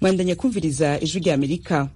mwandanya kumviriza ijwi rya amerika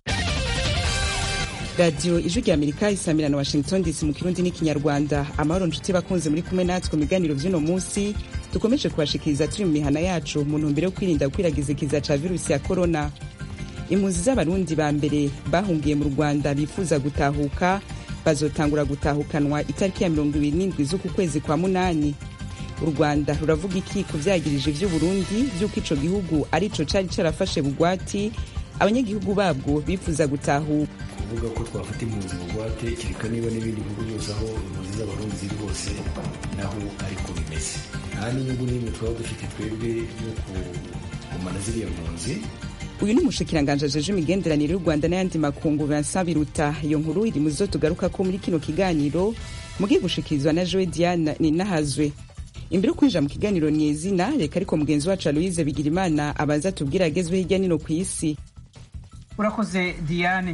radiyo ijwi rya amerika isamira na washington dc mu kirundi n'ikinyarwanda amahoro nshuti bakunze muri kumwe natwe mu biganiro vy'uno munsi dukomeje kubashikiriza turi mu mihana yacu mu ntumbero yo kwirinda gukwiragiza ikiza ca virusi ya korona impunzi z'abarundi ba mbere bahungiye mu rwanda bifuza gutahuka bazotangura gutahukanwa itariki ya mirongo ibiri n'indwi z'uku kwezi kwa munani u rwanda ruravuga iki ku vyagirije vy'uburundi vy'uko ico gihugu arico cari carafashe bugwati abanyagihugu babwo bifuza gutahuka kuvuga ko twafata impunzi bugwate kereka niba n'ibindi bihugu byose aho impunzi z'abarundi ziri hose naho ariko bimeze nta n'inyungu n'imwe twaba dufite twebwe yo kugumana ziriya mpunzi uyu ni umushikiranganji ajeje imigenderanire y'u rwanda n'ayandi makungu vincent biruta iyo nkuru iri mu zo tugaruka ko muri kino kiganiro mugiye gushikirizwa na joe diane ninahazwe imbere yo kwinjira mu kiganiro ni izina reka ariko mugenzi wacu aloise bigirimana abanza tubwire agezweho hirya nino ku isi urakoze diane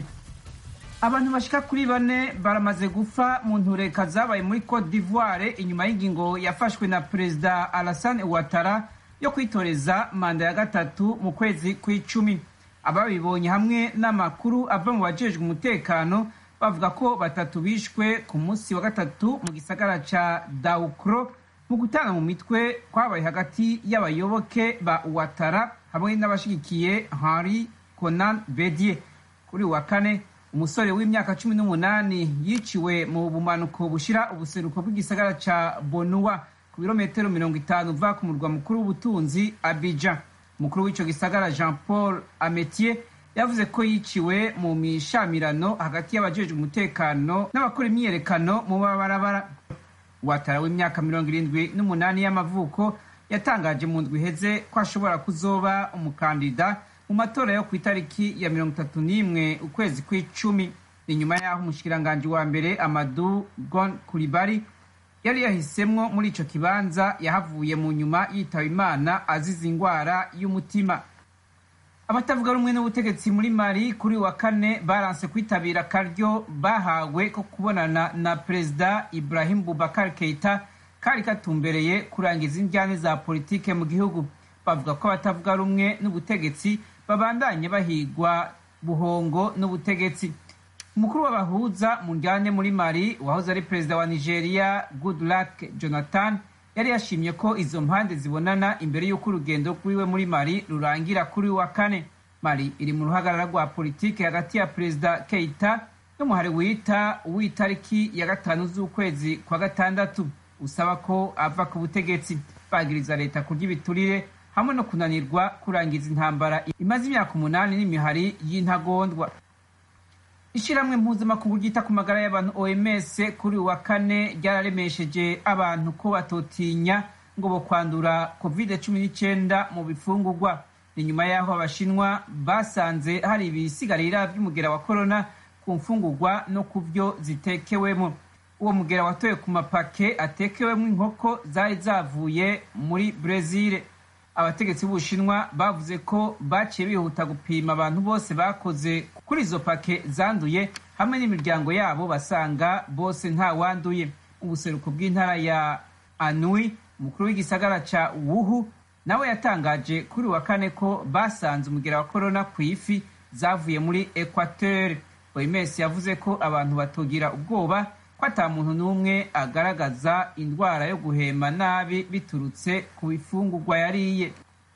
abantu bashika kuri bane baramaze gupfa mu ntureka zabaye muri cote d'ivoire inyuma y'ingingo yafashwe na perezida alassane ouattara yo kwitoreza manda ya gatatu mu kwezi kw'icumi ababibonye hamwe n'amakuru ava mu bajejwe umutekano bavuga ko batatu bishwe ku munsi wa gatatu mu gisagara ca daukro mu gutana mu mitwe kwabaye hagati y'abayoboke ba ouattara hamwe n'abashigikiye henri conan bedie kuri wa kane umusore w'imyaka cumi n'umunani yiciwe mu bumanuko bushira ubuseruko bw'igisagara ca bonua ku birometero mirongo itanu uva ku murwa mukuru w'ubutunzi abidjan umukuru w'ico gisagara jean paul ametier yavuze ko yiciwe mu mishamirano hagati y'abajejwe umutekano n'abakora imyiyerekano mu mabarabara watara w'imyaka mirongo irindwi n'umunani y'amavuko yatangaje mu ndwi iheze ko ashobora kuzoba umukandida mu matora yo ku itariki ya mirongo itatu n'imwe ukwezi kw'icumi inyuma y'aho umushikiranganji wa mbere amadu gon kuribari yari yahisemwo muri ico kibanza yahavuye mu nyuma yitaba imana azize ingwara y'umutima abatavuga rumwe n'ubutegetsi muri mali kuri wa kane baranse kwitabira akaryo bahawe ko kubonana na perezida ibrahim bubakar keita kari katumbereye kurangiza injyane za politike mu gihugu bavuga ko abatavuga rumwe n'ubutegetsi babandanye bahigwa buhongo n'ubutegetsi umukuru w'abahuza mu njyane muri mali wahoze ari perezida wa nigeria goodluck jonathan yari yashimye ko izo mpande zibonana imbere y'uko urugendo rwiwe muri mali rurangira kuri wa kane mali iri mu ruhagarara rwa politiki hagati ya perezida keita n'umuhari wita w'itariki ya gatanu z'ukwezi kwa gatandatu usaba ko ava ku butegetsi bagiriza leta kurya ibiturire hamwe no kunanirwa kurangiza intambara imaze imyaka umunani n'imihari y'intagondwa ishyirahamwe mpuzamakungu ryita ku magara y'abantu oms kuri wa kane ryararemesheje abantu ko batotinya ngo bo kwandura covid cumi n'icyenda mu bifungurwa ni nyuma y'aho abashinwa basanze hari ibisigarira by'umugera wa korona ku mfungurwa no ku byo zitekewemo uwo mugera watoye ku mapake atekewemo inkoko zari zavuye muri brezil abategetsi b'ubushinwa bavuze ko baciye bihuta gupima abantu bose bakoze kuri izo pake zanduye hamwe n'imiryango yabo basanga bose nta wanduye ubuseruko bw'intara ya anui umukuru w'igisagara ca wuhu nawe yatangaje kuri wa kane ko basanze umugera wa korona ku ifi zavuye muri equateur oms yavuze ko abantu batogira ubwoba ko ata muntu n'umwe agaragaza indwara yo guhema nabi biturutse ku bifungurwa yariye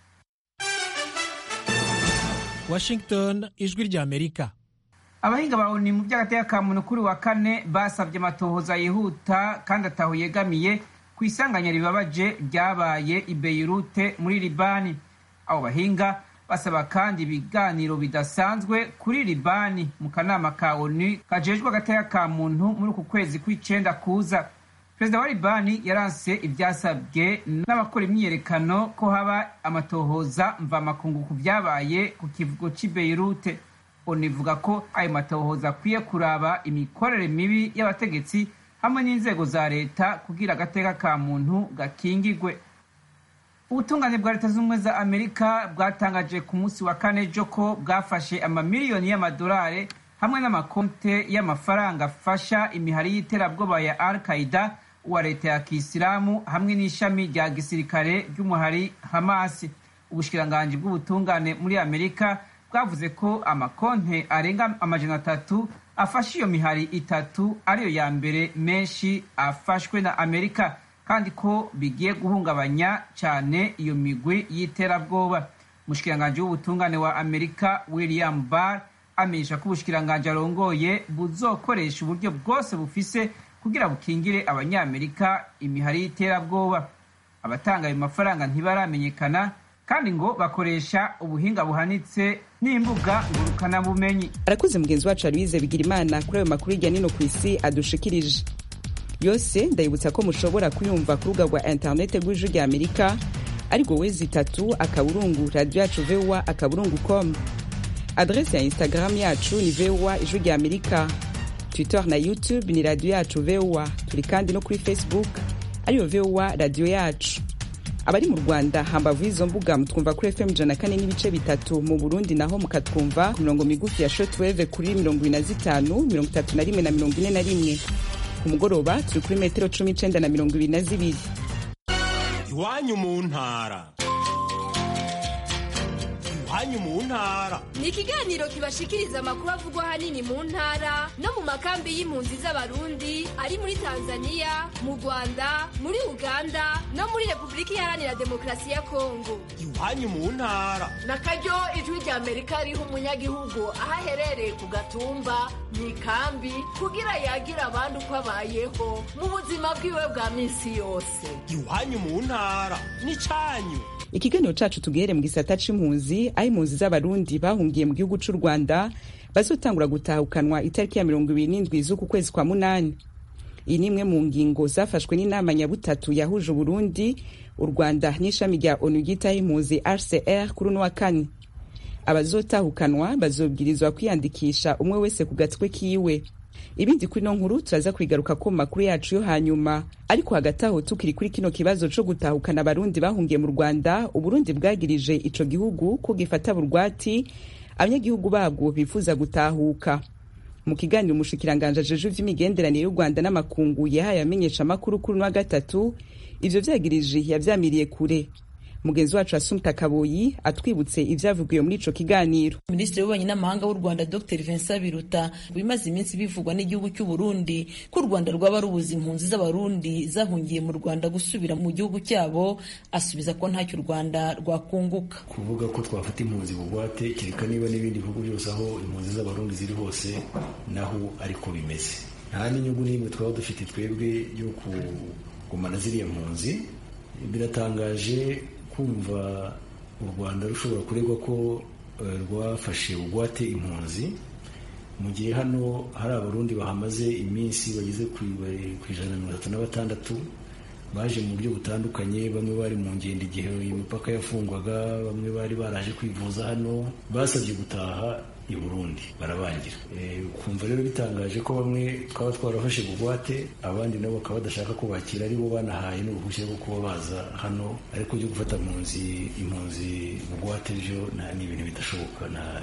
washington ijwi rya amerika abahinga bawuni mu by'agateka ka muntu kuri wa kane basabye amatohoza yihuta kandi ataho yegamiye ku isanganya ribabaje ryabaye i beirute muri libani abo bahinga basaba kandi ibiganiro bidasanzwe kuri libani mu kanama ka onu kajejwe agateka ka muntu muri uku kwezi kw'icenda kuza perezida wa libani yaranse ivyasabwe n'abakora imyiyerekano ko haba amatohoza mvamakungu ku vyabaye ku kivugo c'i beirute onu ivuga ko ayo matohoza akwiye kuraba imikorere mibi y'abategetsi hamwe n'inzego za leta kugira agateka ka muntu gakingigwe ubutungane bwa leta z'ubumwe za amerika bwatangaje ku munsi wa kane ejo ko bwafashe amamiliyoni y'amadolari hamwe n'amakonte y'amafaranga afasha imihari y'iterabwoba ya al qaida wa leta ya kisilamu hamwe n'ishami rya gisirikare ry'umuhari hamasi ubushikiranganji bw'ubutungane muri amerika bwavuze ko amakonte arenga amajana atatu afashe iyo mihari itatu ariyo ya mbere menshi afashwe na amerika kandi ko bigiye guhungabanya cyane iyo migwi y'iterabwoba umushikiranganji w'ubutungane wa amerika william barr amenyesha ko ubushikiranganji arongoye buzokoresha uburyo bwose bufise kugira bukingire abanyamerika imihari y'iterabwoba abatanga ayo mafaranga ntibaramenyekana kandi ngo bakoresha ubuhinga buhanitse n'imbuga ngurukanabumenyi arakoze mugenzi wacu aloise bigira imana kuri ayo makuru hirya nino ku isi adushikirije yose ndayibutsa ko mushobora kuyumva ku rubuga rwa interinete rw'ijwi rya amerika ariko wezi itatu akaburungu radiyo yacu vowa akaburungu com adrese ya instagram yacu ni vowa ijwi rya amerika twitter na youtube ni radiyo yacu vowa turi kandi no kuri facebook ariyo vowa radiyo yacu abari mu rwanda hambavu y'izo mbuga mutwumva kuri fm ijana kane n'ibice bitatu mu burundi naho mukatwumva ku mirongo migufi ya shortwave kuri mirongo ibiri na zitanu mirongo itatu na rimwe na mirongo ine na rimwe ku mugoroba turi kuri metero cumi n'icenda na mirongo ibiri na zibiri iwanyu mu ntara iwanyu mu ntara ni ikiganiro kibashikiriza amakuru avugwa ahanini mu ntara no mu makambi y'impunzi z'abarundi ari muri tanzania mu rwanda muri uganda no muri repubulika iharanira demokarasi ya kongo iwanyu mu ntara na karyo ijwi rya amerika riha umunyagihugu aho aherereye ku gatumba mu ikambi kugira yagira abandi uko abayeho mu buzima bwiwe bwa minsi yose iwanyu mu ntara n'icanyu ikiganiro cacu tugihere mu gisata c'impunzi aho impunzi z'abarundi bahungiye mu gihugu c'u rwanda bazotangura gutahukanwa itariki ya mirongo ibiri n'indwi z'uku kwezi kwa munani iyi ni imwe mu ngingo zafashwe n'inama nyabutatu yahuje uburundi u rwanda n'ishami rya onu ryitaho impunzi rcr kuri uno wa kane abazotahukanwa bazobwirizwa kwiyandikisha umwe wese ku gatwe kiwe ibindi kuri no nkuru turaza kwigaruka ko mu makuru yacu yo hanyuma ariko hagati aho tukiri kuri kino kibazo co gutahukana abarundi bahungiye mu rwanda uburundi bwagirije ico gihugu ko gifata burwati abanyagihugu babwo bifuza gutahuka mu kiganiro umushikiranganje ajeje vy'imigenderanire y'u rwanda n'amakungu yahaye abamenyesha amakuru kuri wa gatatu ivyo vyagirije yavyamiriye kure mugenzi wacu asumta kaboyi atwibutse ivyavugiwe muri ico kiganiro minisitiri w'ububanyi n'amahanga w'u rwanda dr vincent biruta bimaze iminsi bivugwa n'igihugu cy'u burundi ko u rwanda rwaba rubuza impunzi z'abarundi zahungiye mu rwanda gusubira mu gihugu cyabo asubiza ko ntacyo u rwanda rwakunguka kuvuga ko twafata impunzi bugwate kereka niba n'ibindi bihugu byose aho impunzi z'abarundi ziri hose naho ariko bimeze nta n'inyungu n'imwe twaba dufite twebwe yo kugumana ziriya mpunzi biratangaje kumva u rwanda rushobora kuregwa ko rwafashe bugwate impunzi mu gihe hano hari abarundi bahamaze iminsi bageze ku ijana na mirongo itatu na batandatu baje mu buryo butandukanye bamwe bari mu ngendo igihe imipaka yafungwaga bamwe bari baraje kwivuza hano basabye gutaha i burundi barabangira kumva rero bitangaje ko bamwe twaba twarafashe bugwate abandi nabo bakaba badashaka kubakira ari bo banahaye n'uruhushya rwo kuba baza hano ariko byo gufata impunzi impunzi bugwate byo ni ibintu bidashoboka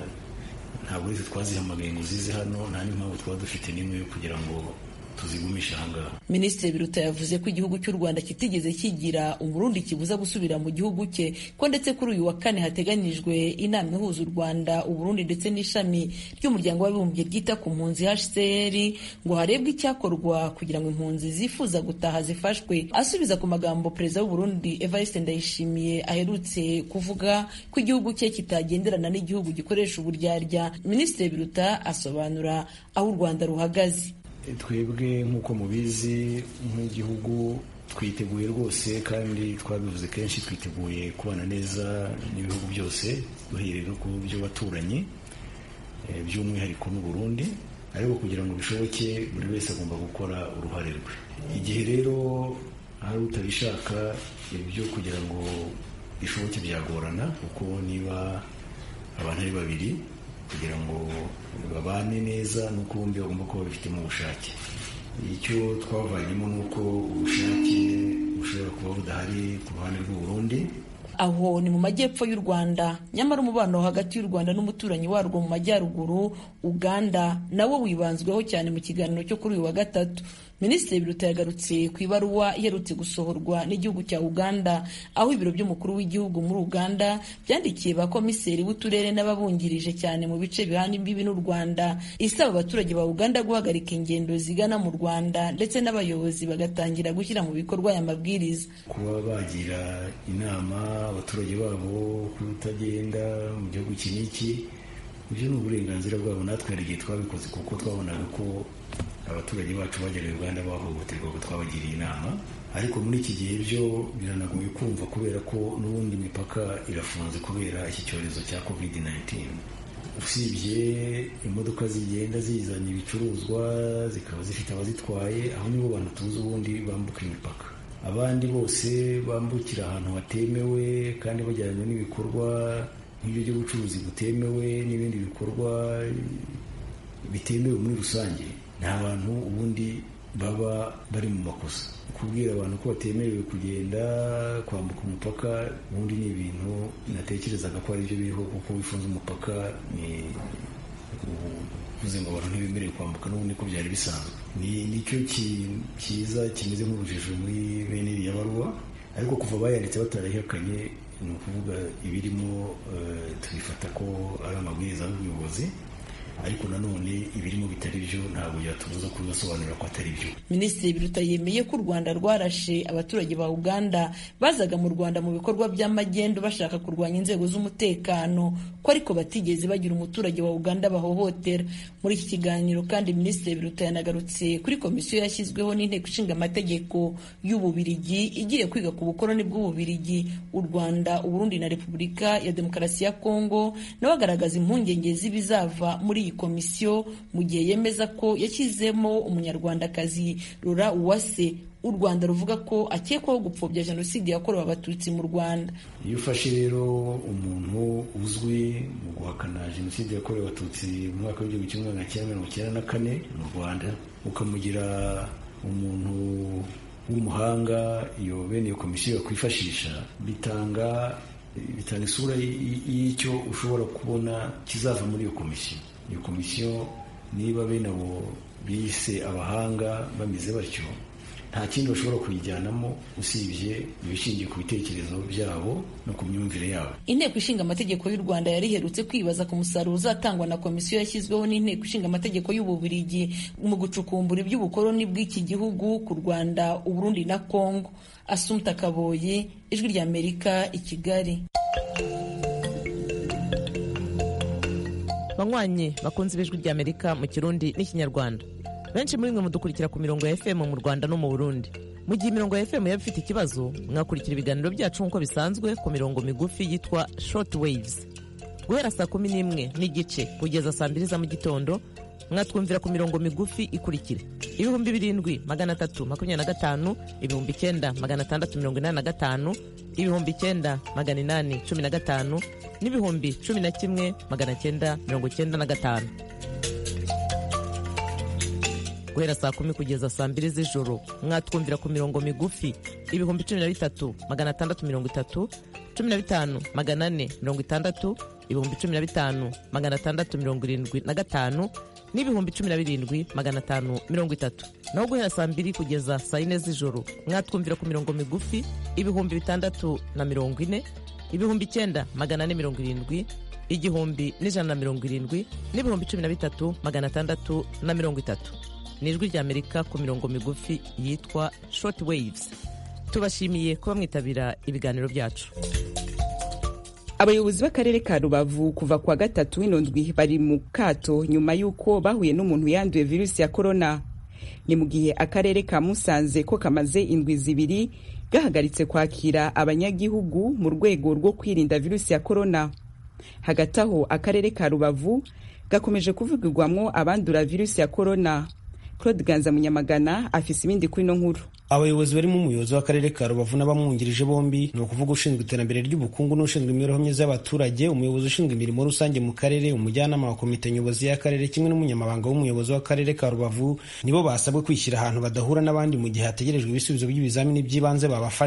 ntabwo uretse twazihamagaye ngo zize hano nta n'impamvu twaba dufite n'imwe yo kugira ngo tuzigumisha ahangaha minisitiri biruta yavuze ko igihugu cy'u rwanda kitigeze kigira umurundi kibuza gusubira mu gihugu cye ko ndetse kuri uyu wa kane hateganyijwe inama ihuza u rwanda uburundi ndetse n'ishami ry'umuryango w'abibumbye ryita ku mpunzi hcr ngo harebwe icyakorwa kugira ngo impunzi zifuza gutaha zifashwe asubiza ku magambo perezida w'uburundi evariste ndayishimiye aherutse kuvuga ko igihugu cye kitagenderana n'igihugu gikoresha uburyarya minisitiri biruta asobanura aho u rwanda ruhagaze twebwe nk'uko mubizi nk'igihugu twiteguye rwose kandi twabivuze kenshi twiteguye kubana neza n'ibihugu byose duhereye no ku byo baturanyi by'umwihariko n'u Burundi ariko kugira ngo bishoboke buri wese agomba gukora uruhare rwe igihe rero hari utabishaka ibyo kugira ngo bishoboke byagorana kuko niba abantu ari babiri kugira ngo babane neza nuko bombi bagomba kuba babifitemo ubushake icyo twavanyemo ni uko ubushake bushobora kuba budahari ku ruhande rw'u Burundi aho ni mu majyepfo y'u rwanda nyamara umubano hagati y'u rwanda n'umuturanyi warwo mu majyaruguru uganda nawo wibanzweho cyane mu kiganiro cyo kuri uyu wa gatatu minisitiri biruta yagarutse ku ibaruwa iherutse gusohorwa n'igihugu cya uganda aho ibiro by'umukuru w'igihugu muri uganda byandikiye ba komiseri b'uturere n'ababungirije cyane mu bice bihana imbibi n'u rwanda isaba abaturage ba uganda guhagarika ingendo zigana mu rwanda ndetse n'abayobozi bagatangira gushyira mu bikorwa aya mabwiriza kuba bagira inama abaturage babo kutagenda mu gihugu iki n'iki ibyo ni uburenganzira bwabo natwe hari igihe twabikoze kuko twabonaga ko abaturage bacu bagera uganda bahohoterwa ngo twabagiriye inama ariko muri iki gihe byo biranagoye kumva kubera ko n'ubundi imipaka irafunze kubera iki cyorezo cya covid 19 usibye imodoka zigenda zizana ibicuruzwa zikaba zifite abazitwaye aho nibo bantu tuzi ubundi bambuka imipaka abandi bose bambukira ahantu hatemewe kandi bajyanye n'ibikorwa nk'ibyo by'ubucuruzi butemewe n'ibindi bikorwa bitemewe muri rusange nta bantu ubundi baba bari mu makosa kubwira abantu ko batemerewe kugenda kwambuka umupaka ubundi ni ibintu natekerezaga ko ari byo biriho kuko wifunze umupaka ni uvuze ngo abantu ntibemerewe kwambuka n'ubundi ko byari bisanzwe ni nicyo cyiza kimeze nk'urujijo muri bene iriya baruwa ariko kuva bayanditse batarayihakanye ni ukuvuga ibirimo tubifata ko ari amabwiriza y'ubuyobozi ariko nanone ibirimo bitari byo ntabwo byatubuza kubibasobanurira ko atari byo minisitiri biruta yemeye ko u rwanda rwarashe abaturage ba uganda bazaga mu rwanda mu bikorwa by'amagendo bashaka kurwanya inzego z'umutekano ko ariko batigeze bagira umuturage wa uganda bahohotera muri iki kiganiro kandi minisitiri biruta yanagarutse kuri komisiyo yashyizweho n'inteko ishinga amategeko y'ububirigi igiye kwiga ku bukoroni bw'ububirigi u rwanda uburundi na repubulika ya demokarasi ya kongo nawe agaragaza impungenge z'ibizava muri iyi komisiyo mu gihe yemeza ko yashyizemo umunyarwandakazi rura uwase u rwanda ruvuga ko akekwaho gupfobya jenoside yakorewe abatutsi mu rwanda iyo ufashe rero umuntu uzwi mu guhakana jenoside yakorewe abatutsi mu mwaka w'igihumbi kimwe magana cyenda mirongo icyenda na kane mu rwanda ukamugira umuntu w'umuhanga iyo bene iyo komisiyo yakwifashisha bitanga bitanga isura y'icyo ushobora kubona kizava muri iyo komisiyo iyo komisiyo niba bene abo bise abahanga bameze batyo nta kindi bashobora kuyijyanamo usibye ibishingiye ku bitekerezo byabo no ku myumvire yabo inteko ishinga amategeko y'u rwanda yari iherutse kwibaza ku musaruro uzatangwa na komisiyo yashyizweho n'inteko ishinga amategeko y'ububirigi mu gucukumbura iby'ubukoloni bw'iki gihugu ku rwanda uburundi na kongo asumta kaboyi ijwi ry'amerika i kigali banywanyi bakunze ibijwi ry'amerika mu kirundi n'ikinyarwanda benshi muri mwe mudukurikira ku mirongo ya fm mu rwanda no mu burundi mu gihe imirongo ya fm yaba ifite ikibazo mwakurikira ibiganiro byacu nk'uko bisanzwe ku mirongo migufi yitwa short waves guhera saa kumi n'imwe n'igice kugeza saa mbiri za mu gitondo mwatwumvira ku mirongo migufi ikurikira ibihumbi birindwi magana atatu makumyabiri na gatanu ibihumbi icyenda magana atandatu mirongo inani na gatanu ibihumbi icyenda magana inani cumi na gatanu n'ibihumbi cumi na kimwe magana cyenda mirongo cyenda na gatanu guhera saa kumi kugeza saa mbiri z'ijoro mwatwumvira ku mirongo migufi ibihumbi cumi na bitatu magana atandatu mirongo itatu cumi na bitanu magana ane mirongo itandatu ibihumbi cumi na bitanu magana atandatu mirongo irindwi na gatanu n'ibihumbi cumi na birindwi magana atanu mirongo itatu naho guhera saa mbiri kugeza saa yine z'ijoro mwatwumvira ku mirongo migufi ibihumbi bitandatu na mirongo ine ibihumbi icyenda magana ane mirongo irindwi igihumbi n'ijana na mirongo irindwi n'ibihumbi cumi na bitatu magana atandatu na mirongo itatu ni ijwi ry'amerika ku mirongo migufi yitwa short waves tubashimiye kuba mwitabira ibiganiro byacu abayobozi b'akarere ka rubavu kuva kuwa gatatu w'ino ndwi bari mu kato nyuma y'uko bahuye n'umuntu yanduye virusi ya korona ni mu gihe akarere ka musanze ko kamaze indwi zibiri gahagaritse kwakira abanyagihugu mu rwego rwo kwirinda virusi ya korona hagati aho akarere ka rubavu gakomeje kuvugirwamwo abandura virusi ya korona claude ganza munyamagana afise ibindi kuri ino nkuru abayobozi barimo umuyobozi w'akarere ka rubavu n'abamwungirije bombi ni ukuvuga ushinzwe iterambere ry'ubukungu n'ushinzwe imibereho myiza y'abaturage umuyobozi ushinzwe imirimo rusange mu karere umujyanama wa komite nyobozi y'akarere kimwe n'umunyamabanga w'umuyobozi w'akarere ka rubavu nibo basabwe kwishyira ahantu badahura n'abandi mu gihe hategerejwe ibisubizo by'ibizamini by'ibanze babafashe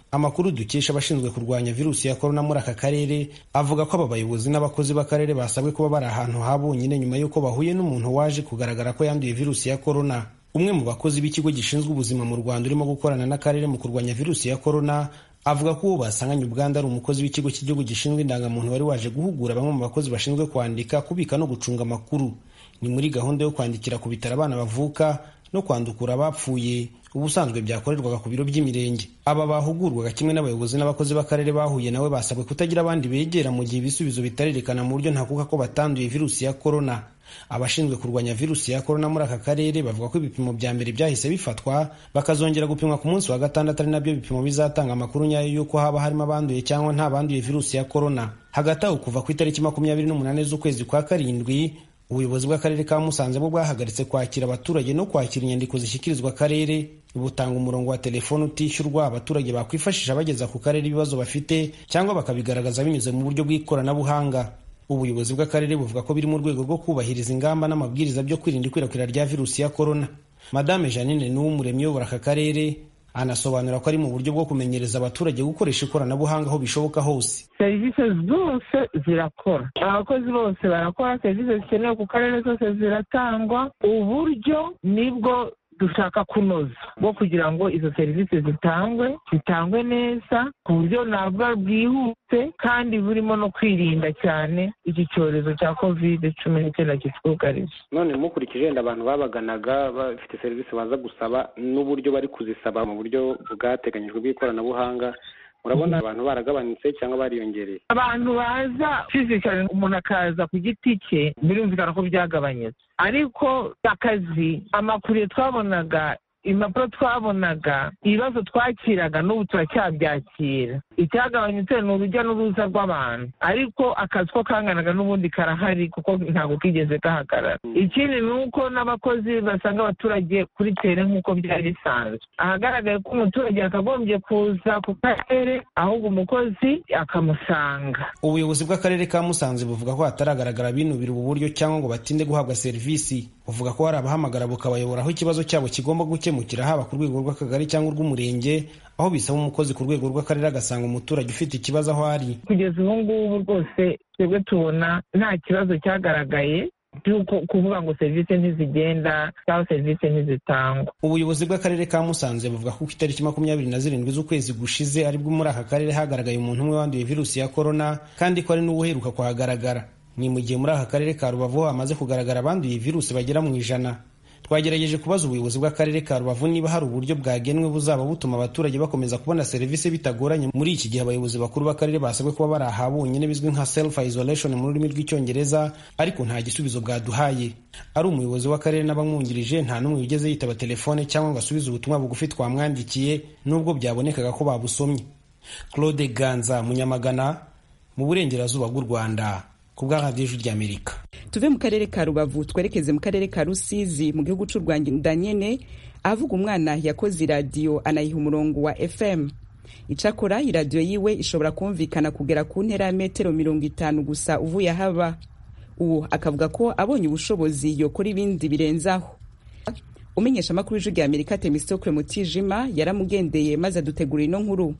amakuru dukesha abashinzwe kurwanya virusi ya korona muri aka karere avuga ko aba bayobozi n'abakozi b'akarere basabwe kuba bari ahantu ha bonyine nyuma y'uko bahuye n'umuntu waje kugaragara ko yanduye virusi ya korona umwe mu bakozi b'ikigo gishinzwe ubuzima mu rwanda urimo gukorana n'akarere mu kurwanya virusi ya korona avuga ko uwo basanganye ubwandu ari umukozi w'ikigo cy'igihugu gishinzwe indangamuntu wari waje guhugura bamwe mu bakozi bashinzwe kwandika kubika no gucunga amakuru ni muri gahunda yo kwandikira ku bitaro abana bavuka no kwandukura abapfuye ubusanzwe byakorerwaga ku biro by'imirenge aba bahugurwaga kimwe n'abayobozi n'abakozi b'akarere bahuye nawe basabwe kutagira abandi begera mu gihe ibisubizo bitarerekana mu buryo ntakuka ko batanduye virusi ya korona abashinzwe kurwanya virusi ya korona muri aka karere bavuga ko ibipimo bya mbere byahise bifatwa bakazongera gupimwa ku munsi wa gatandatu ari nabyo bipimo bizatanga amakuru nyayo y'uko haba harimo abanduye cyangwa nta banduye virusi ya korona hagati aho kuva ku itariki makumyabiri n'umunani z'ukwezi kwa karindwi ubuyobozi bw'akarere ka musanze bwo bwahagaritse kwakira abaturage no kwakira inyandiko zishyikirizwa akarere butanga umurongo wa telefoni utishyurwa abaturage bakwifashisha bageza ku karere ibibazo bafite cyangwa bakabigaragaza binyuze mu buryo bw'ikoranabuhanga ubuyobozi bw'akarere buvuga ko biri mu rwego rwo kubahiriza ingamba n'amabwiriza byo kwirinda ikwirakwira rya virusi ya korona madame janine n'uw'umuremyi uyobora aka karere anasobanura ko ari mu buryo bwo kumenyereza abaturage gukoresha ikoranabuhanga aho bishoboka hose serivisi zose zirakora abakozi bose barakora serivisi zikenewe ku karere zose ziratangwa uburyo nibwo dushaka kunoza bwo kugira ngo izo serivisi zitangwe zitangwe neza ku buryo navuga bwihuse kandi burimo no kwirinda cyane iki cyorezo cya kovide cumi n'icyenda kitwugarije none mukurikije wenda abantu babaganaga bafite serivisi baza gusaba n'uburyo bari kuzisaba mu buryo bwateganyijwe bw'ikoranabuhanga urabona abantu baragabanutse cyangwa bariyongereye abantu baza fizikali umuntu akaza ku giti cye birumvikana ko byagabanyutse ariko akazi amakuru twabonaga impapuro twabonaga ibibazo twakiraga n'ubu turacyabyakira icyagabanyutse ni urujya n'uruza rw'abantu ariko akazi ko kanganaga n'ubundi karahari kuko ntabwo kigeze gahagarara ikindi ni uko n'abakozi basanga abaturage kuri tere nk'uko byari bisanzwe ahagaragaye ko umuturage yakagombye kuza ku karere ahubwo umukozi akamusanga ubuyobozi bw'akarere ka musanze buvuga ko hataragaragara binubira ubu buryo cyangwa ngo batinde guhabwa serivisi buvuga ko hari abahamagara bukabayobora aho ikibazo cyabo kigomba gukemukira haba ku rwego rw'akagari cyangwa urw'umurenge aho bisaba umukozi ku rwego rw'akarere agasanga umuturage ufite ikibazo aho ari kugeza ubu ngubu rwose twebwe tubona nta kibazo cyagaragaye by'uko kuvuga ngo serivisi ntizigenda cyangwa serivisi ntizitangwa ubuyobozi bw'akarere ka musanze buvuga ko ku itariki makumyabiri na zirindwi z'ukwezi gushize aribwo muri aka karere hagaragaye umuntu umwe wanduye virusi ya korona kandi ko ari n'uwuheruka kuhagaragara ni mu gihe muri aka karere ka rubavu hamaze kugaragara abanduye virusi bagera mu ijana twagerageje kubaza ubuyobozi bw'akarere ka rubavu niba hari uburyo bwagenwe buzaba butuma abaturage bakomeza kubona serivisi bitagoranye muri iki gihe abayobozi bakuru b'akarere basabwe kuba bari aha bonyine bizwi nka self isolation mu rurimi rw'icyongereza ariko nta gisubizo bwaduhaye ari umuyobozi w'akarere n'abamwungirije nta n'umwe wigeze yitaba telefone cyangwa ngo asubize ubutumwa bugufi twamwandikiye nubwo byabonekaga ko babusomye claude ganza munyamagana mu burengerazuba bw'u rwanda ku bwa radiyo ijwi ry'amerika tuve mu karere ka rubavu twerekeze mu karere ka rusizi mu gihugu cy'u rwanda nyene avuga umwana yakoze iradiyo anayiha umurongo wa fm icakora iradiyo yiwe ishobora kumvikana kugera ku ntera ya metero mirongo itanu gusa uvuye ahaba uwo akavuga ko abonye ubushobozi yokora ibindi birenzaho umenyesha amakuru y'ijwi rya amerika temistokle mutijima yaramugendeye maze adutegura ino nkuru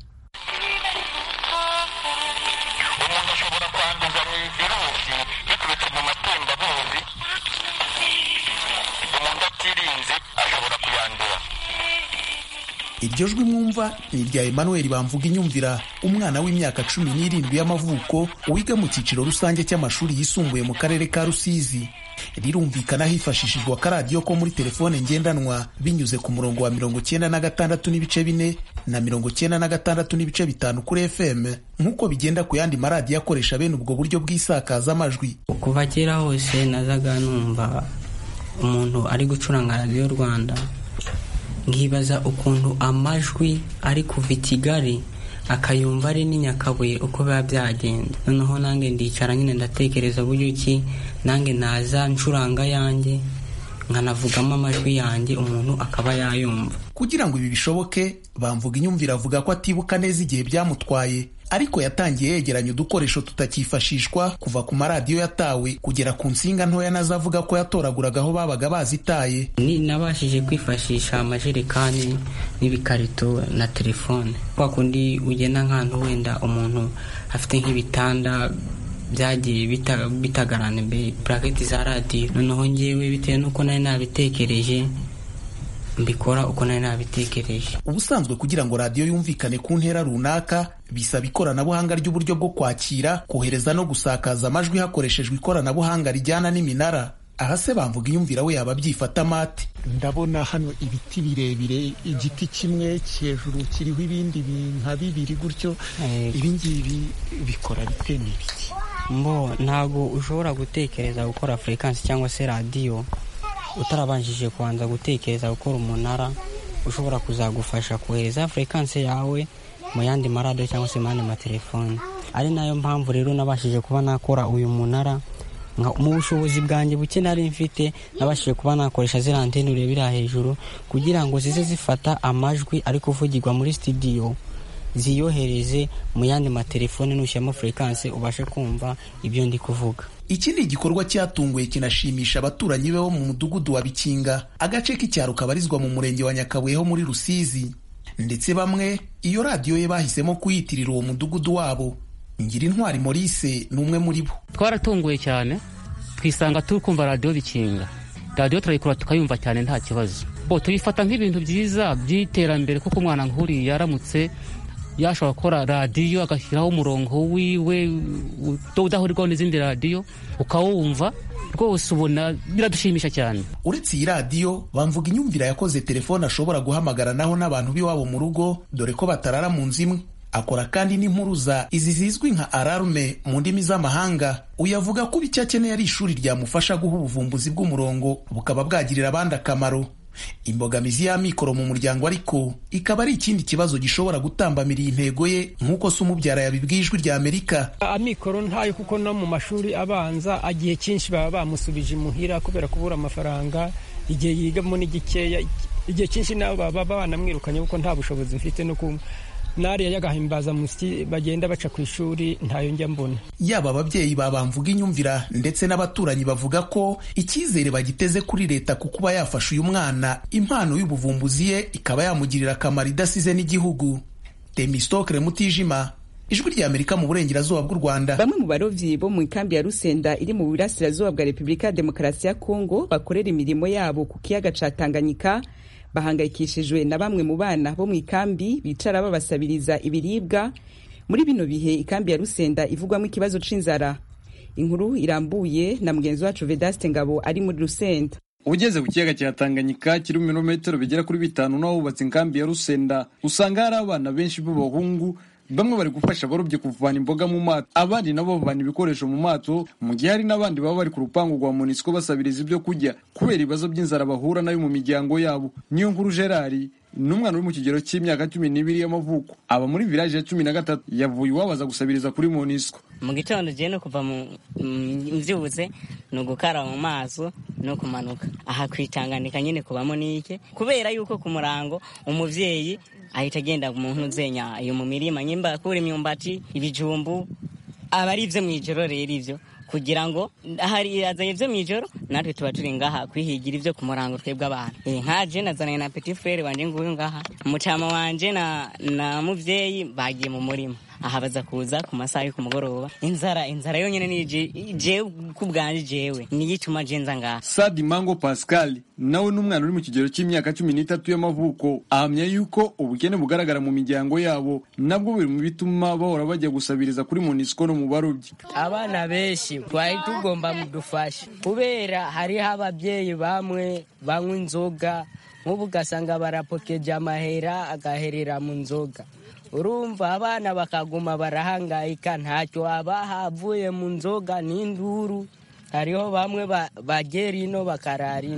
iryo jwi mwumva ni irya emmanuel bamvuga inyumvira umwana w'imyaka cumi n'irindwi y'amavuko wiga mu cyiciro rusange cy'amashuri yisumbuye mu karere ka rusizi rirumvikana hifashishijwe akaradiyo ko muri telefone ngendanwa binyuze ku murongo wa mirongo cyenda na gatandatu n'ibice bine na mirongo cyenda na gatandatu n'ibice bitanu kuri fm nk'uko bigenda ku yandi maradiyo akoresha bene ubwo buryo bw'isakazamajwi kuva kera hose nazaga numva umuntu ari gucuranga radiyo rwanda nkibaza ukuntu amajwi ari kuva i kigali akayumva ari n'inyakabuye uko biba byagenda noneho nange ndicara nyine ndatekereza buryo ki nange naza ncuranga yanjye nkanavugamo amajwi yanjye umuntu akaba yayumva kugira ngo ibi bishoboke bamvuga inyumvire avuga ko atibuka neza igihe byamutwaye ariko yatangiye yegeranya udukoresho tutakifashishwa kuva ku maradiyo yatawe kugera ku nsinga ntoya nazo avuga ko yatoraguraga aho babaga bazitaye ni nabashije kwifashisha amajerekani n'ibikarito na telefone kwa kundi ugenda nk'ahantu wenda umuntu afite nk'ibitanda byagiye bitagarana imbere buraketi za radiyo noneho ngewe bitewe n'uko nari nabitekereje mbikora uko nari nabitekereje ubusanzwe kugira ngo radiyo yumvikane ku ntera runaka bisaba ikoranabuhanga ry'uburyo bwo kwakira kohereza no gusakaza amajwi hakoreshejwe ikoranabuhanga rijyana n'iminara aha se bamvuga iyumvira we yaba abyifata amate ndabona hano ibiti birebire igiti kimwe hejuru kiriho ibindi nka bibiri gutyo ibingibi bikora bite n'ibiki mbo ntabwo ushobora gutekereza gukora furekansi cyangwa se radiyo utarabanjije kubanza gutekereza gukora umunara ushobora kuzagufasha kohereza furekansi yawe mu yandi maradiyo cyangwa se mu yandi matelefoni ari nayo mpamvu rero nabashije kuba nakora uyu munara mu bushobozi bwanjye buke nari mfite nabashije kuba nakoresha ziriya anteni urebera hejuru kugira ngo zize zifata amajwi ari kuvugirwa muri sitidiyo ziyohereze mu yandi matelefone nushyiramo furekansi ubashe kumva ibyo ndi kuvuga iki ni igikorwa cyatunguye kinashimisha abaturanyi be bo mu mudugudu wa bikinga agace k'icyaro kabarizwa mu murenge wa nyakabuye ho muri rusizi ndetse bamwe iyo radiyo ye bahisemo kuyitirira uwo mudugudu wabo ngira intwari Maurice ni umwe muri bo twaratunguye cyane twisanga turi kumva radiyo bikinga radiyo turayikora tukayumva cyane nta kibazo bo tuyifata nk'ibintu byiza by'iterambere kuko umwana nk'uriya yaramutse yashobora gukora radiyo agashyiraho umurongo wiwe udahurirwaho n'izindi radiyo ukawumva rwose ubona biradushimisha cyane uretse iyi radiyo bamvuga inyumvira yakoze telefone ashobora guhamagaranaho n'abantu b'iwabo mu rugo dore ko batarara mu nzu imwe akora kandi n'impuruza izi zizwi nka ararume mu ndimi z'amahanga uyu avuga ko icyo akeneye ari ishuri ryamufasha guha ubuvumbuzi bw'umurongo bukaba bwagirira abandi akamaro imbogamizi y'amikoro mu muryango ariko ikaba ari ikindi kibazo gishobora gutambamira iyi ntego ye nk'uko se umubyara yabibwiye ijwi rya amerika amikoro ntayo kuko no mu mashuri abanza igihe cyinshi baba bamusubije imuhira kubera kubura amafaranga igihe yigamo ni gikeya igihe cyinshi nabo baba banamwirukanye kuko nta bushobozi mfite no kumva nariya y'agahimbaza musyi bagenda baca ku ishuri ntayo njya mbona yaba ababyeyi babamvuga inyumvira ndetse n'abaturanyi bavuga ko icyizere bagiteze kuri leta ku kuba yafasha uyu mwana impano y'ubuvumbuzi ye ikaba yamugirira akamaro idasize n'igihugu temistokere mutijima ijwi rya amerika mu burengerazuba bw'u rwanda bamwe mu barovyi bo mu ikambi ya rusenda iri mu burasirazuba bwa repubulika ya demokarasi ya kongo bakorera imirimo yabo ku kiyaga ca tanganyika bahangayikishijwe na bamwe mu bana bo mu ikambi bicara babasabiriza ibiribwa muri bino bihe ikambi ya rusenda ivugwamo ikibazo c'inzara inkuru irambuye na mugenzi wacu vedaste ngabo ari muri rusenda ugeze ku kiyaga cya tanganyika kiri mu birometero bigera kuri bitanu n'ahubatse inkambi ya rusenda usanga hari abana benshi b'abahungu bamwe bari gufasha abarobyi kuvana imboga mu mato abandi nabo bavana ibikoresho mu mato mu gihe hari n'abandi baba bari ku rupangu rwa monisco basabiriza ibyo kurya kubera ibibazo by'inzara bahura nayo mu miryango yabo niyo nkuru gerard ni umwana uri mu kigero cy'imyaka cumi n'ibiri y'amavuko aba muri village ya cumi na gatatu yavuye iwabaza gusabiriza kuri monisco mu gitondo ugiye no kuva mu mbyutse ni ugukaraba mu maso no kumanuka aha kwitanganika nyine kubamo n'ike kubera yuko ku murango umubyeyi ahita agenda mu ntuzenya iyo mu mirima nyimba akura imyumbati ibijumbu aba ari ibyo mu ijoro rero ibyo kugira ngo hari azanye ibyo mu ijoro natwe tuba turi ngaha kwihigira ibyo ku murango twebwe abantu nka je nazananye na petit frere wanje nguyu ngaha umucama wanje na na muvyeyi bagiye mu murima aha baza kuza ku masaha yo ku mugoroba inzara inzara yonyine ni jewe ku bwanje jewe niyo ituma je nza ngaha sadi mango pascal nawe n'umwana uri mu kigero cy'imyaka cumi n'itatu y'amavuko ahamya yuko ubukene bugaragara mu miryango yabo nabwo biri mu bituma bahora bajya gusabiriza kuri monisco no mu barobyi abana benshi twari tugomba mudufasha kubera hariho ababyeyi bamwe banywa inzoga nk'ubu ugasanga barapokeje amahera agaherera mu nzoga urumva abana bakaguma barahangayika ntacyo haba havuye mu nzoga n'induru hariho bamwe bagera ino bakarara ino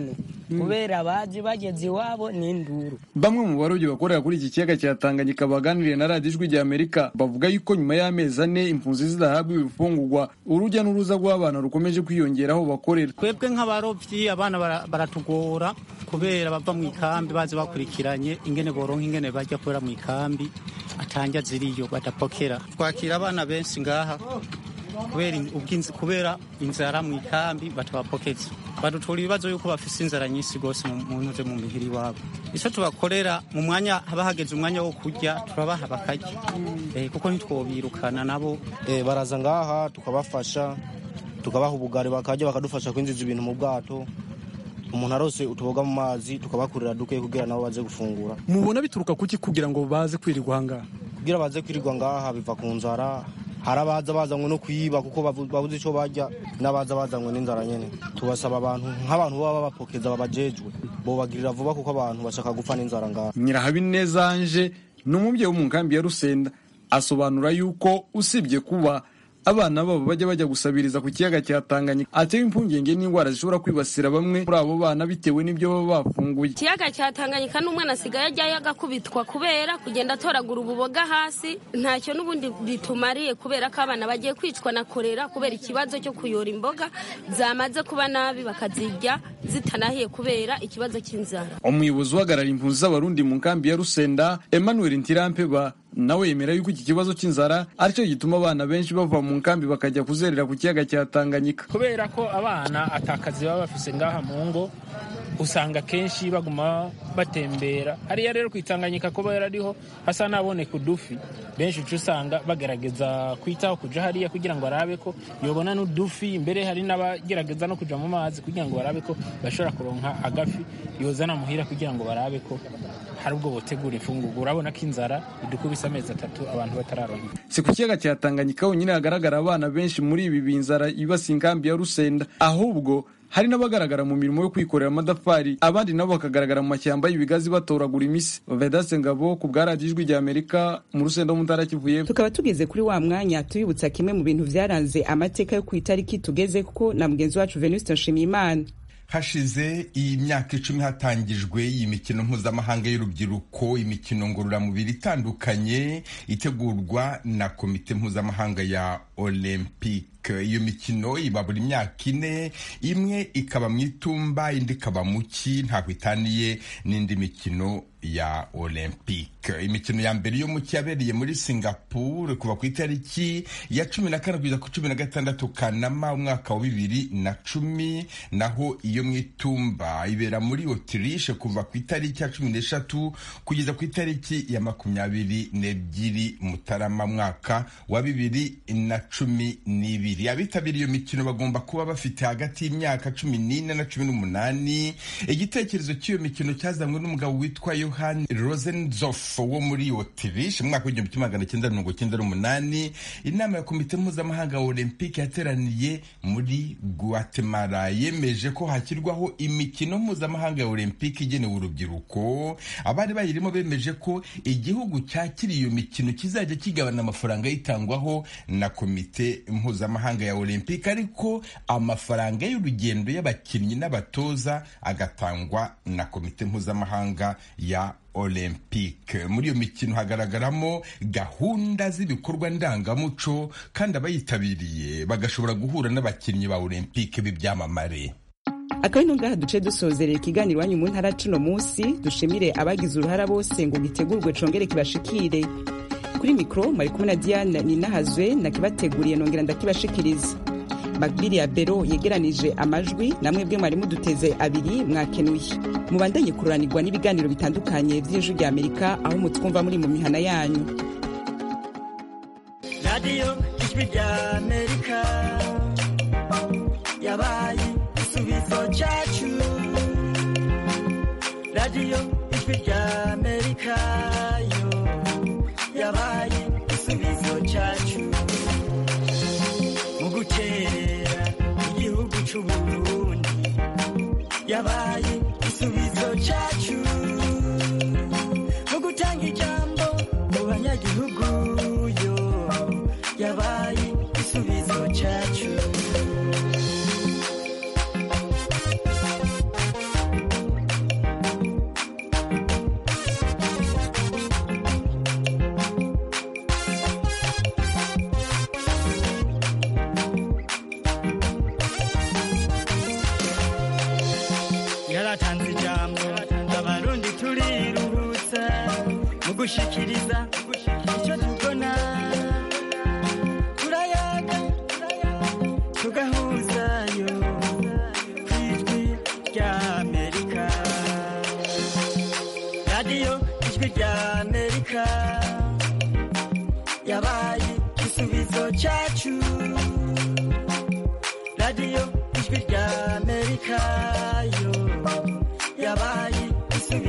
kubera bazi bageze iwabo n'induru bamwe mu barobyi bakorera kuri iki kiyaga cya tanganyika baganiriye na radiyo ijwi rya amerika bavuga yuko nyuma y'amezi ane impunzi zidahabwa ibifungurwa urujya n'uruza rw'abana rukomeje kwiyongera aho bakorera twebwe nk'abarobyi abana bara- baratugora kubera bava mu ikambi bazi bakurikiranye ingene boronka ingene bajya kubera mu ikambi atanja ziriyo badapokera twakira abana benshi ngaha kubera in- ubwinzi- kubera inzara mu ikambi batabapokeza badutura ibibazo yuko bafise inzara nyinshi rwose mu- mu ntuze mu mihiri iwabo icyo tubakorera mu mwanya haba hageze umwanya wo kurya turabaha bakarya Eh, kuko ntitwobirukana nabo Eh, baraza ngaha tukabafasha tukabaha ubugari bakarya bakadufasha kwinjiza ibintu mu bwato umuntu arose utuboga mu mazi tukabakurira duke kugira nabo baze gufungura mubona bituruka kuki kugira ngo baze kwirirwa ahangaha kugira baze kwirirwa ngaha biva ku nzara hari abaza bazanywe no kuyiba kuko bavu- babuze icyo barya n'abaza bazanywe n'inzara nyene tubasaba abantu nk'abantu baba babapokeza babajejwe bobagirira vuba kuko abantu bashaka gupfa n'inzara ngaha nyirahabineza anje ni umubyeyi wo mu nkambi ya rusenda asobanura yuko usibye kuba abana babo bajya bajya gusabiriza ku kiyaga cya tanganyika atewe impungenge n'indwara zishobora kwibasira bamwe muri abo bana bitewe n'ibyo baba bafunguye ikiyaga cya tanganyika n'umwana asigaye ajyayo agakubitwa kubera kugenda atoragura ububoga hasi ntacyo n'ubundi bitumariye kubera ko abana bagiye kwicwa na korera kubera ikibazo cyo kuyora imboga zamaze kuba nabi bakazirya zitanahiye kubera ikibazo cy'inzara umuyobozi uhagarariye impunzi z'abarundi mu nkambi ya rusenda emmanuel ntirampeba nawe yemera yuko iki kibazo cy'inzara aricyo gituma abana benshi bava mu nkambi bakajya kuzerera ku kiyaga cya tanganyika kubera ko abana atakazi baba bafise ngaha mu ngo usanga kenshi baguma batembera hariya rero kwitanganyika kuba yarariho hasa n'aboneka udufi benshi uca usanga bagerageza kwitaho kuja hariya kugira ngo barabe ko yobona n'udufi mbere hari n'abagerageza no kuja mu mazi kugira ngo barabe ko bashobora kuronka agafi yozana muhira kugira ngo barabe ko hari ubwo botegura imfungurwa urabona ko inzara idukubise amezi atatu abantu batararonka si ku kiyaga cya tanganyika honyine hagaragara abana benshi muri ibi binzara ibasi inkambi ya rusenda ahubwo hari n'abagaragara mu mirimo yo kwikorera amadafari abandi nabo bakagaragara mu mashyamba y'ibigazi batoragura imisi vedase ngabo ku bwa radiyo ijwi rya amerika mu rusenda mu ntara kivu y'Epfo. tukaba tugeze kuri wa mwanya tubibutsa kimwe mu bintu byaranze amateka yo ku itariki tugeze kuko na mugenzi wacu venuste nshimiyimana hashize iyi myaka icumi hatangijwe iyi mikino mpuzamahanga y'urubyiruko imikino ngororamubiri itandukanye itegurwa na komite mpuzamahanga ya olympique iyo mikino iba buri myaka ine imwe ikaba mu itumba indi ikaba mu ki ntabwo itaniye n'indi mikino ya olympique imikino ya mbere yo mu ki yabereye muri singapore kuva ku itariki ya cumi na kane kugeza ku cumi na gatandatu kanama umwaka wa bibiri na cumi naho iyo mu itumba ibera muri otirishe kuva ku itariki ya cumi n'eshatu kugeza ku itariki ya makumyabiri n'ebyiri mutarama mwaka wa bibiri na cumi n'ibiri abitabiriye iyo mikino bagomba kuba bafite hagati y'imyaka cumi n'ine na cumi n'umunani igitekerezo cy'iyo mikino cyazanywe n'umugabo witwa yohani rosenzof wo muri otirishe mu mwaka w'igihumbi kimwe magana cyenda mirongo cyenda n'umunani inama ya komite mpuzamahanga ya olympique yateraniye muri guatemala yemeje ko hashyirwaho imikino mpuzamahanga ya olympique igenewe urubyiruko abari bayirimo bemeje ko igihugu cyakiriye iyo mikino kizajya kigabana amafaranga yitangwaho na komite mpuzamahanga ya olympique ariko amafaranga y'urugendo y'abakinnyi n'abatoza agatangwa na komite mpuzamahanga ya olympique muri iyo mikino hagaragaramo gahunda z'ibikorwa ndangamuco kandi abayitabiriye bagashobora guhura n'abakinnyi ba olympique b'ibyamamare akaba ino ngaha duce dusozerera ikiganiro iwanyu mu ntara cuno munsi dushimire abagize uruhara bose ngo gitegurwe congere kibashikire kuri mikoro mwari kumwe na diane ninahazwe nakibateguriye nongera ndakibashikiriza magbiri ya bero yegeranije amajwi namwe bwe mwari muduteze abiri mwakenuye mubandanye kururanirwa n'ibiganiro bitandukanye by'ijwi rya amerika aho mutwumva muri mu mihana yanyu radiyo ijwi rya amerika yabaye igisubizo cyacu radiyo ijwi rya amerika yo yabaye igisubizo cyacu mu gukerera igihugu cy'uburundi yabaye igisubizo cyacu mu gutanga ijambo mu banyagihugu yo yabaye igisubizo cyacu gushikiriza icyo tubona turayaga tugahuzayo ku ijwi rya amerika radiyo ijwi rya amerika yabaye igisubizo cyacu radiyo ijwi rya amerika yo yabaye